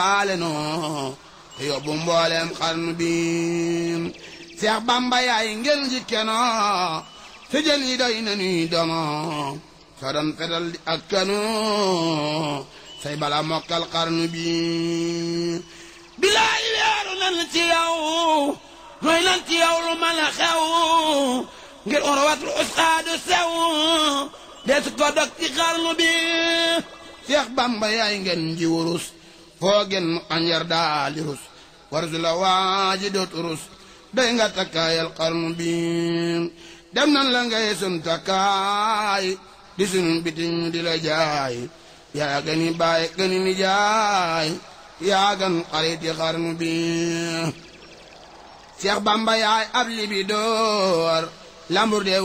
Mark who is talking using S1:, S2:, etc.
S1: ale noo te yóbbu mboolem xarnu bi Seex Bamba yaay ngeen ji kenoo te jën yi doy na nuy domo soo doon fetal di ak kanu say bala mokkal xarnu bi bilaay weeru nan ci yow mooy nan ci yow lu mën a xew ngir urwatul usqaadu sew des ko dog ci xarnu bi Seex Bamba yaay ngeen ji wurus foo gen mu anjar daali rus war su la waaji doot rus doy nga takkaayal xarnu bi dem nan la ngay sun takkaay di sunu bitim di la jaay yaa gani baay gani ni jaay yaa gan xarit yi xarnu bi Seex Bamba yaay ab libi door lambur de